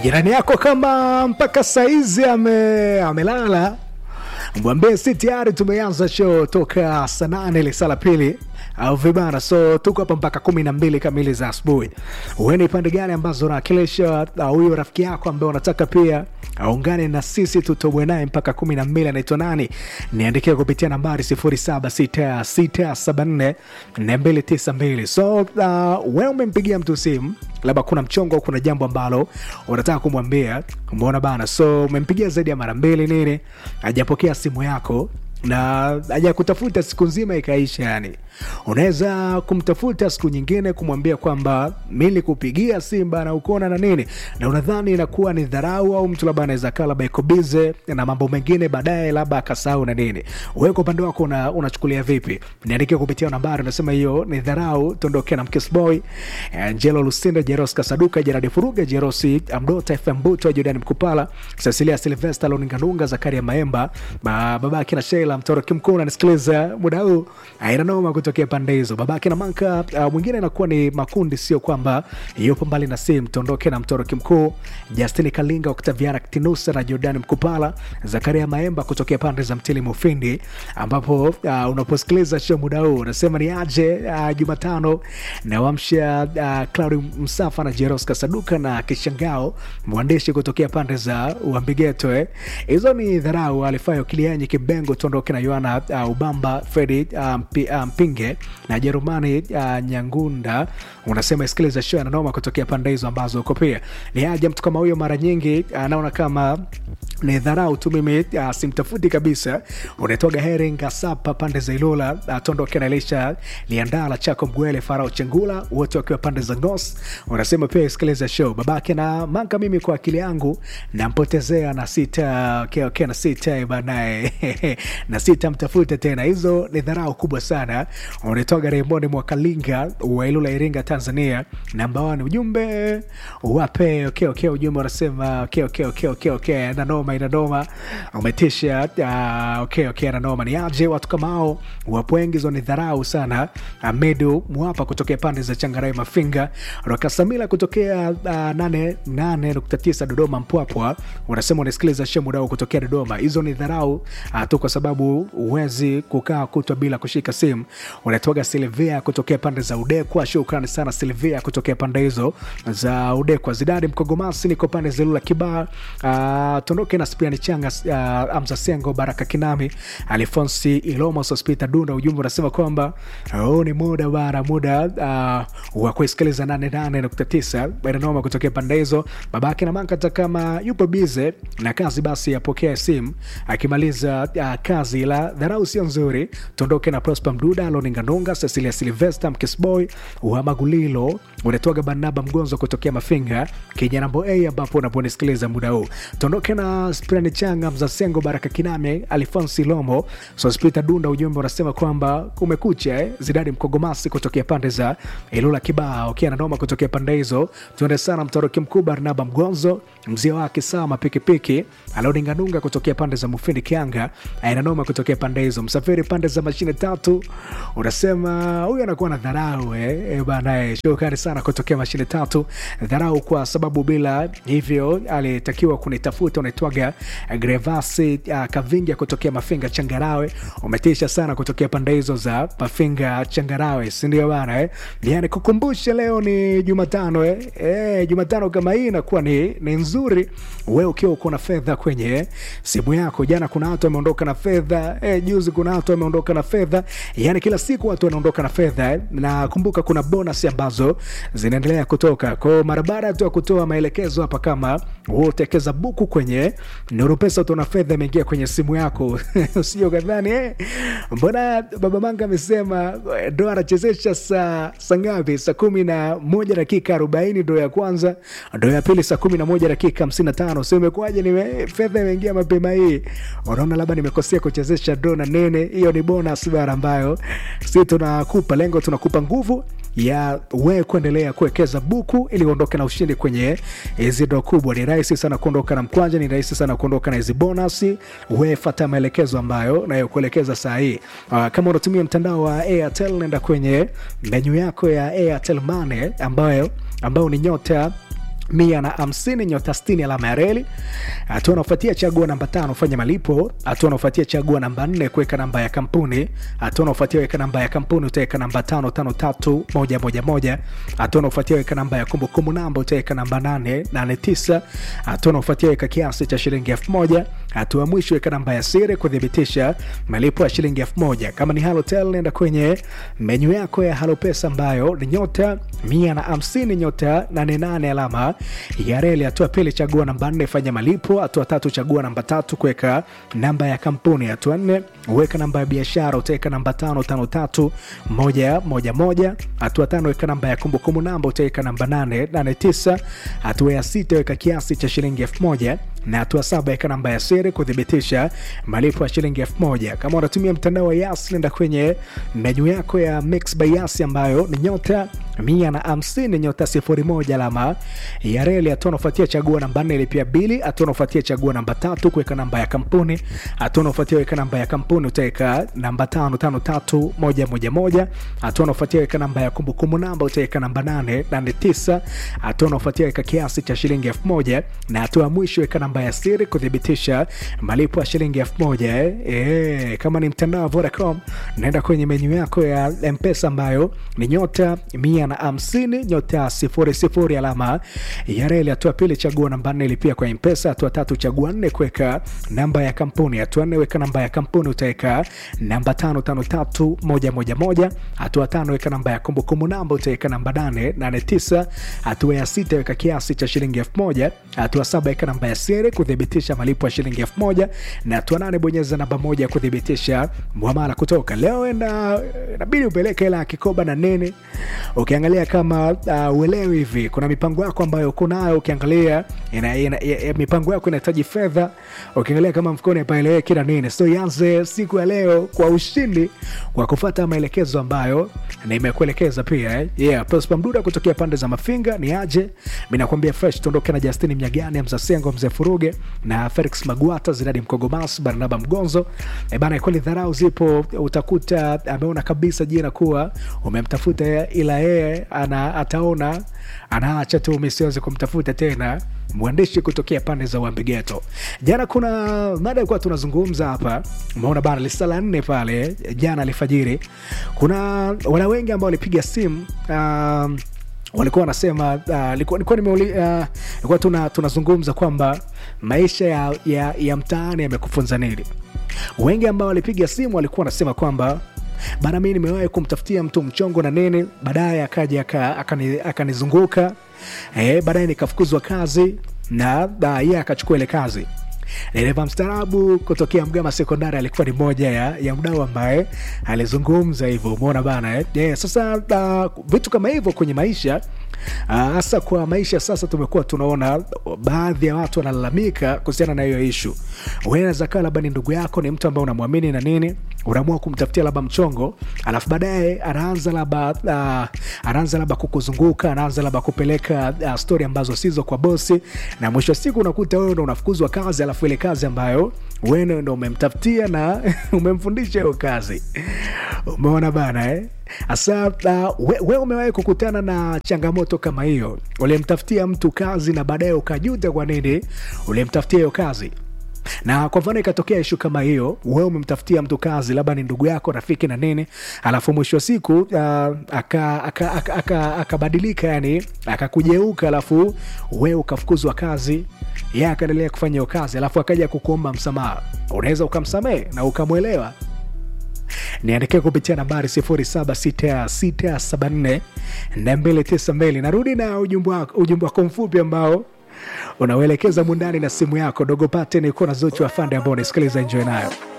jirani yako kama mpaka saizi ame, amelala mwambie si tayari tumeanza show toka saa nane lisaa la pili au vibana so tuko hapa mpaka kumi na mbili kamili za asubuhi ueni pande gani ambazo unawakilisha huyo rafiki yako ambaye unataka pia aungane na sisi tutobwe naye mpaka kumi na mbili anaitwa nani niandikia kupitia nambari sifuri saba sita sita saba nne nne mbili tisa mbili so uh, we umempigia mtu simu labda kuna mchongo au kuna jambo ambalo unataka kumwambia umeona bana so umempigia zaidi ya mara mbili nini hajapokea simu yako na hajakutafuta siku nzima ikaisha yani unaweza kumtafuta siku nyingine kumwambia kwamba mi nilikupigia simu bana ukona na nini na unadhani inakuwa ni dharau au mtu labda anaweza kaa labda iko bize na mambo mengine baadaye labda akasahau na nini wewe kwa upande wako una, unachukulia vipi niandikia kupitia nambari unasema hiyo ni dharau tuondokee na mkisboy angelo lusinda jeros kasaduka jeradi furuga jerosi amdota fm buto jordani mkupala cecilia silvesta loninganunga zakaria maemba ba, babake na sheila mtoroki mkuu unanisikiliza muda huu aina noma kutokea pande hizo babake na manka uh, mwingine inakuwa ni makundi sio kwamba yupo mbali na simu tuondoke na mtoroki mkuu justini kalinga oktaviana tinusa na jordani mkupala zakaria maemba kutokea pande za mtili mufindi ambapo uh, unaposikiliza show muda huu unasema ni aje uh, jumatano nawamsha uh, claudi msafa na jeros kasaduka na kishangao mwandishi kutokea pande za uambigeto eh. hizo ni dharau alifayo kilianyi kibengo tuondoke na yoana uh, ubamba fredi uh, mpi, uh, mpinge na jerumani uh, nyangunda unasema isikiliza show ananoma kutokea pande hizo ambazo uko pia ni aja mtu kama huyo mara nyingi anaona kama ni dharau tu mimi uh, simtafuti kabisa unaitwaga heri ngasapa pande za ilula uh, tondoke na elisha liandala chako mgwele farao chengula wote wakiwa pande za ngos unasema pia isikiliza show babake na manka mimi kwa akili yangu nampotezea na sita okay, okay, na sita banaye na sita mtafute tena hizo ni dharau kubwa sana unaitwaga raymond mwakalinga wa ilula iringa tanzania namba one ujumbe wape okay, okay, ujumbe unasema okay, okay, okay, okay, okay. nanoma inanoma umetisha uh, okay, okay, nanoma ni aje watu kama hao wapo wengi hizo ni dharau sana amedu mwapa kutokea pande za changarai mafinga rakasamila kutokea uh, 89 dodoma mpwapwa unasema unasikiliza shemudao kutokea dodoma hizo ni dharau uh, tu kwa sababu huwezi kukaa kutwa bila kushika simu unatoga silvia kutokea pande za udekwa shukrani sana silvia kutokea pande hizo za udekwa zidadi mkogomasi niko pande zilula kibaa uh, tondoke na spiani changa uh, amza sengo baraka kinami alfonsi ilomos hospita dunda ujumbe unasema kwamba huu uh, ni muda bara muda uh, wa kuisikiliza 88.9 baranoma kutokea pande hizo babake na mankata kama yupo bize na kazi basi apokea simu akimaliza uh, kazi la dharau sio nzuri tuondoke na prosper mduda loninganunga cecilia silvesta mkisboy uhamagulilo unatoga barnaba mgonzo kutokea mafinga kinyanambo a ambapo unaponisikiliza muda huu tuondoke na sprani changa mzasengo baraka kiname alfonsi lomo sospita dunda ujumbe unasema kwamba kumekucha eh? zidadi mkogomasi kutokea pande za ilula kibaa ukiwa na noma kutokea pande hizo tuende sana mtoroki mkuu barnaba mgonzo mzee wake sama pikipiki alioninganunga kutokea pande za mufindi kianga ainanoma kutokea pande hizo msafiri pande za mashine tatu unasema huyu anakuwa na dharau eh? e, banae shukrani sana kutokea mashine tatu dharau kwa sababu bila hivyo alitakiwa kunitafuta unaitwaga grevasi uh, kavinga kutokea mafinga changarawe umetisha sana kutokea pande hizo za mafinga changarawe sindio bana eh? yani kukumbusha leo ni jumatano eh? Eh, jumatano kama hii inakuwa ni, ni nzuri we ukiwa uko na fedha kwenye simu yako jana kuna watu wameondoka na fedha eh, juzi kuna watu wameondoka na fedha yani kila siku watu wanaondoka na fedha eh? na kumbuka kuna bonus ambazo zinaendelea kutoka kwao mara baada tu ya kutoa maelekezo hapa kama hutekeza buku kwenye nuru pesa utaona fedha imeingia kwenye simu yako usio kadhani eh? mbona baba manga amesema ndo anachezesha saa saa ngapi saa kumi na moja dakika arobaini ndo ya kwanza ndo ya pili saa kumi na moja dakika hamsini na tano so imekuwaje nime fedha imeingia mapema hii unaona labda nimekosea kuchezesha dona nene hiyo ni bonus bara ambayo si tunakupa lengo tunakupa nguvu ya we kuendelea kuwekeza buku ili uondoke na ushindi kwenye hizi ndo kubwa ni rahisi sana kuondoka na mkwanja ni rahisi sana kuondoka na hizi bonasi we fata maelekezo ambayo nayokuelekeza saa hii uh, kama unatumia mtandao wa airtel nenda kwenye menyu yako ya airtel mane ambayo ambayo ni nyota mia na hamsini nyota stini alama ya reli. Hatua unaofuatia chagua namba tano fanya malipo. Hatua unaofuatia chagua namba nne kuweka namba ya kampuni. Hatua unaofuatia weka namba ya kampuni utaweka namba tano tano tatu moja moja moja. Hatua unaofuatia weka namba ya kumbukumbu namba utaweka namba nane nane tisa. Hatua unaofuatia weka kiasi cha shilingi elfu moja. Hatua mwisho weka namba ya siri kuthibitisha malipo ya shilingi elfu moja. Kama ni Halotel nenda kwenye menyu yako ya Halopesa ambayo ni nyota mia na hamsini nyota nane nane alama ya reli. Hatua pili chagua namba nne fanya malipo. Hatua tatu chagua namba tatu kuweka namba ya kampuni. Hatua nne weka namba ya biashara utaweka namba tano tano tatu moja moja moja. Hatua tano weka namba ya kumbukumbu namba utaweka namba nane nane tisa. Hatua ya sita weka kiasi cha shilingi elfu moja na hatua saba weka namba ya siri kuthibitisha malipo ya shilingi elfu moja. Kama unatumia mtandao wa Yas, nenda kwenye menyu yako ya Mix by Yas ambayo ni nyota mia na hamsini nyota sifuri moja alama ya reli. Hatua unafuatia chagua namba nne ilipia bili. Hatua unafuatia chagua namba tatu kuweka namba ya kampuni. Hatua unafuatia weka namba ya kampuni utaweka namba tano tano tatu moja moja moja. Hatua unafuatia weka namba ya kumbukumbu namba utaweka namba nane nane tisa. Hatua unafuatia weka kiasi cha shilingi elfu moja na hatua ya mwisho weka namba ya siri kuthibitisha malipo ya shilingi elfu moja eh. Eh, kama ni mtandao wa Vodacom naenda kwenye menyu yako ya Mpesa ambayo ni nyota mia na hamsini nyota sifuri sifuri alama ya reli. Hatua pili chagua namba nne ilipia kwa Mpesa. Hatua tatu chagua nne kuweka namba ya kampuni. Hatua nne weka namba ya kampuni utaweka namba tano tano tatu moja moja moja. Hatua tano weka namba ya kumbukumbu namba utaweka namba nane nane tisa. Hatua ya sita weka kiasi cha shilingi elfu moja. Hatua saba weka namba ya siri kuthibitisha malipo ya shilingi elfu moja na hatua nane bonyeza namba moja kuthibitisha muamala kutoka leo. Enda inabidi upeleke hela ya kikoba na nini. Ukiangalia kama uh, uelewi hivi, kuna mipango yako ambayo uko nayo, ukiangalia ina, ina, ina, mipango yako inahitaji fedha, ukiangalia kama mfukoni hapaeleweki na nini. So ianze siku ya leo kwa ushindi kwa kufuata maelekezo ambayo nimekuelekeza pia eh. Yeah, Prosper Mduda kutokea pande za Mafinga ni aje, mimi nakwambia fresh, tuondoke na Justini Mnyagani, Mzasengo, Mzee Furuge na Felix Magwata, Zidadi Mkogomas, Barnaba Mgonzo. E bana, kweli dharau zipo, utakuta ameona kabisa jina kuwa umemtafuta, ila yeye ana ataona anaacha tu, misiwezi kumtafuta tena. Mwandishi kutokea pande za Wambigeto. Jana kuna mada ilikuwa tunazungumza hapa, umeona bana, lisala nne pale jana alfajiri, kuna wana wengi ambao walipiga simu um, walikuwa wanasema uh, likuwa nimeuli uh, likuwa tuna tunazungumza kwamba maisha ya, ya, ya mtaani yamekufunza nini. Wengi ambao walipiga simu walikuwa wanasema kwamba bana, mi nimewahi kumtafutia mtu mchongo na nini, baadaye akaja akanizunguka aka eh, baadaye nikafukuzwa kazi na yeye akachukua ile kazi. Dereva mstaarabu kutokea Mgama Sekondari alikuwa ni moja ya, ya mdau ambaye alizungumza hivyo, umeona bana eh? Yeah, sasa uh, vitu kama hivyo kwenye maisha hasa uh, kwa maisha sasa, tumekuwa tunaona baadhi ya watu wanalalamika kuhusiana na hiyo ishu. Unaweza kaa labda ni ndugu yako, ni mtu ambaye unamwamini na nini, unaamua kumtafutia labda mchongo, alafu baadaye anaanza labda uh, anaanza labda kukuzunguka, anaanza labda kupeleka uh, stori ambazo sizo kwa bosi, na mwisho wa siku unakuta wewe ndo unafukuzwa kazi, alafu ile kazi ambayo wewe ndo umemtafutia na umemfundisha hiyo kazi. Umeona bana eh? Asa uh, we, we umewahi kukutana na changamoto kama hiyo? Ulimtafutia mtu kazi na baadaye ukajuta kwa nini ulimtafutia hiyo kazi na kwa mfano ikatokea ishu kama hiyo, wewe umemtafutia mtu kazi, labda ni ndugu yako, rafiki na nini, alafu mwisho wa siku uh, akabadilika aka, aka, aka, aka yani akakujeuka, alafu wewe ukafukuzwa kazi, yeye akaendelea kufanya hiyo kazi, alafu akaja kukuomba msamaha, unaweza ukamsamehe na ukamwelewa? Niandikia kupitia nambari 0766742292. Narudi na ujumbe wako mfupi ambao unauelekeza mundani na simu yako dogo pate nikuwa na Zuchu Afande ambao unasikiliza, enjoy nayo.